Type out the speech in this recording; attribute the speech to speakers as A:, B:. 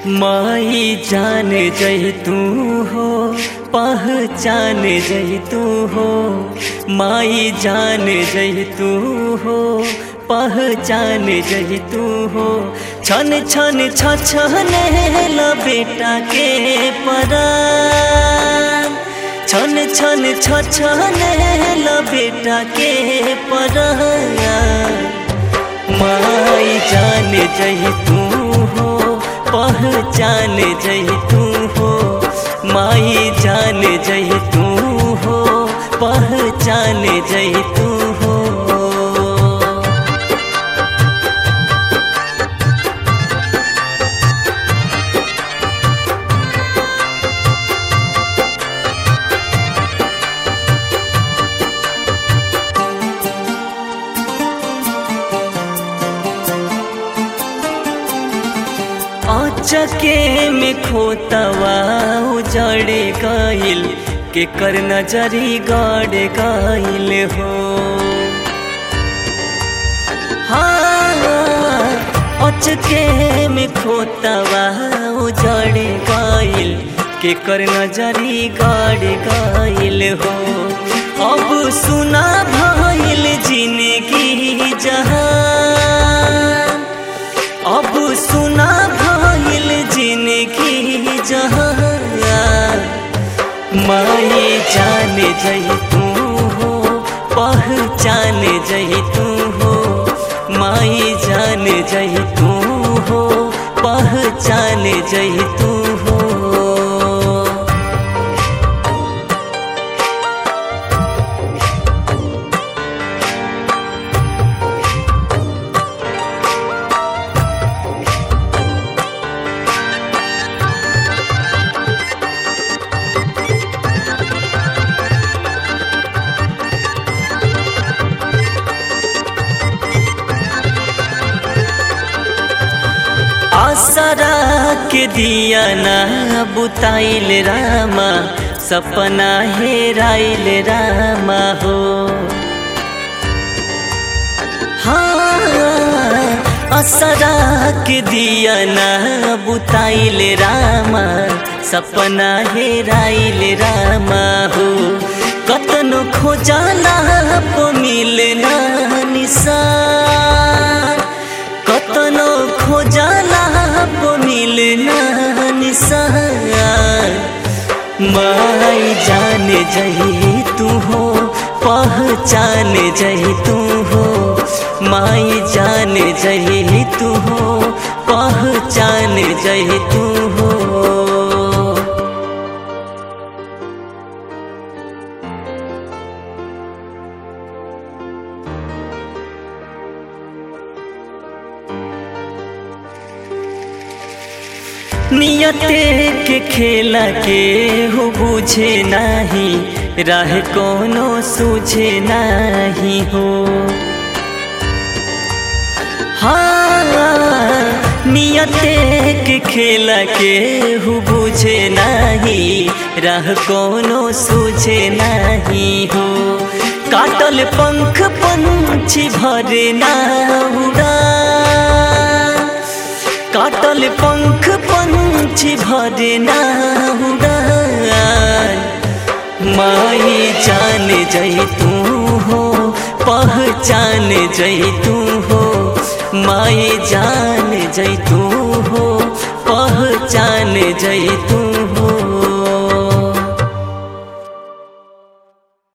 A: माई जान जय तू हो पहचान जय तू हो माई जान जय तू हो पहचान जय तू हो छन छन छ छन बेटा के परान छन छन छ छन बेटा के परान माई जान जय तू हो पहचान जय तू हो माई जान जय तू हो पहचान जय तू हो चके में खोतवा उजड़े गइल के कर नजरी गड़ गइल हो हाँ अचके में खोतवा उजड़े गइल के कर नजरी गड़ गइल हो अब सुना भइल जिंदगी जहान अब सुना भइल जिंदगी जहान माई जान जय तू हो पहचान जय तू हो माई जान जय तू हो पहचान जय तू हो आसरा के दिया ना बुताइल रामा सपना हेराइल रामा हो हाँ असरा के दिया ना बुताइल रामा सपना हेराइल रामा हो कतनो खोजाला पो मिलना निशान कतनो खोजाला पो मिलना निशान माई जान जही तू हो पहचान जही तू हो माई जान जही तू हो पहचान जही तू हो नियते के खेला के हो बुझे नाही राह कोनो सूझे नाही हो हाँ नियते के खेला के हो बुझे नाही राह कोनो सूझे नाही हो काटल पंख पंछी भरे ना उड़ा काटल पंख पंछी भरे ना उड़ान माई जान जय तू हो पहचान जय तू हो माई जान जय तू हो पहचान जय तू